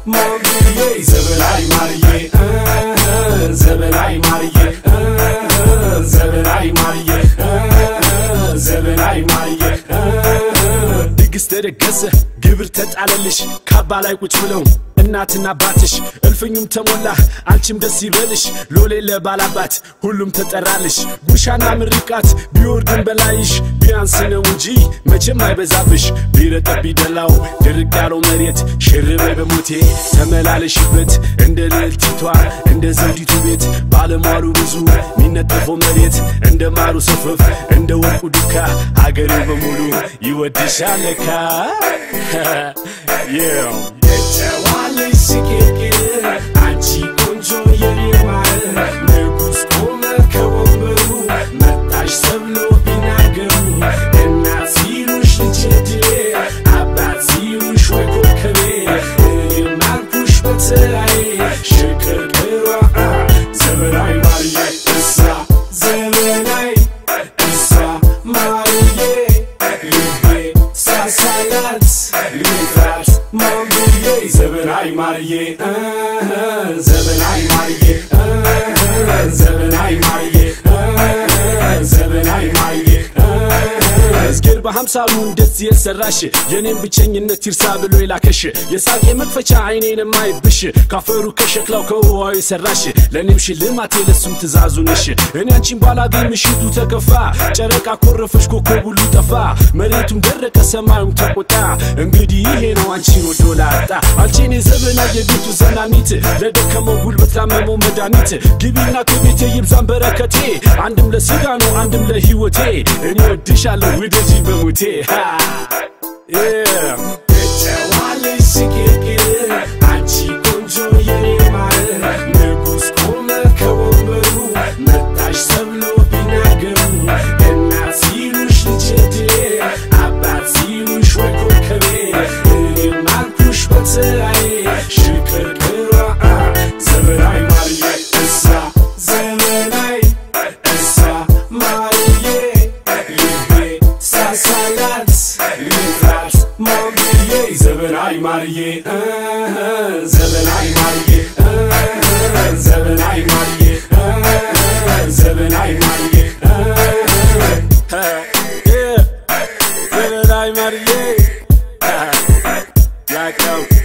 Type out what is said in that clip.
ማርዬ ዘበናይ ማርዬ ዘበናይ ማርዬ ዘበናይ ማርዬ ዘበናይ ማርዬ ድግስ ተደገሰ ግብር ተጣለልሽ ካባ ላይ ቁጭ ብለው እናትና አባትሽ እልፍኙም ተሞላ አንቺም ደስ ይበልሽ ሎሌ ለባላባት ሁሉም ተጠራልሽ ጉሻና ምርቃት ቢወርድን በላይሽ ቢያንስ ነው እንጂ መቼም አይበዛብሽ ቢረጠብ ቢደላው ድርቅ ያለው መሬት ሽርበይ በሞቴ ተመላለሽበት እንደ ልዕልቲቷ እንደ ዘውዲቱ ቤት ባለሟሉ ብዙ ሚነጠፈው መሬት እንደ ማሩ ሰፈፍ እንደ ወርቁ ዱካ አገሬው በሙሉ ይወድሻል ለካ yeah. የተዋለሽ ስቅቅር አንቺ ቆንጆ የኔ ማር ንጉሥ ቆመ ከወንበሩ መጣሽ ተብሎ ቢናገሩ እናት ሲሉሽ ልጄ ድሌ አባት ሲሉሽ ወይ ኮከቤ እኔም አልኩሽ በተራዬ ሽቅርቅሯ ዘመናዊ ማርዬ እሳ ዘመናዊ እሳ ማርዬ ልቤ ሳሳላት ልፍራት ማንብዬ ዘመናዊ ማርዬ ዘመናዊ ማርዬ ዘመናዊ ማርዬ ዘመናዊ ማርዬ እዝጌር በሀምሳሉ እንደዚህ የሰራሽ የኔም ብቸኝነት ይርሳ ብሎ የላከሽ የሳቄ መክፈቻ አይኔን የማይብሽ ካፈሩ ከሸክላው ከውሃው የሰራሽ ለእኔም ሽልማቴ ለሱም ትእዛዙ ነሽ እኔ አንቺን ባላገኝ ምሽቱ ተከፋ ጨረቃ ኮረፈሽ ኮከብ ሁሉ ጠፋ መሬቱም ደረቀ ሰማዩም ተቆጣ እንግዲህ ይሄ ነው አንቺን ወዶ ላጣ አንቺን የዘመና የቤቱ ዘናኒት ለደከመው ጉልበት ላመመው መድኃኒት ግቢና ከቤቴ ይብዛን በረከቴ አንድም ለስጋ ነው አንድም ለህይወቴ እኔ ወድሻለሁ ውደጂ በሙቴ የተዋለሽ ስቅቅር አንቺ ቆንጆ የኔ ማር ንጉሥ ቆመ ከወንበሩ መጣሽ ተብሎ ቢናገሩ እናት ሲሉሽ ልጄ ድሌ አባት ሲሉሽ ወይ ኮከቤ እኔም አልኩሽ በተራዬ ሽቅርቅሯ ዘመናዊ ማርዬ እሳ ዘመናዊ እሳ ማርዬ ልቤ ሳሳላት ልፍራት ማርዬ ዘመናዊ ማርዬ ዘመናዊ ማርዬ ዘመናዊ ማርዬ ዘመናዊ ማርዬ ዘመናዊ ማርዬ ያቀው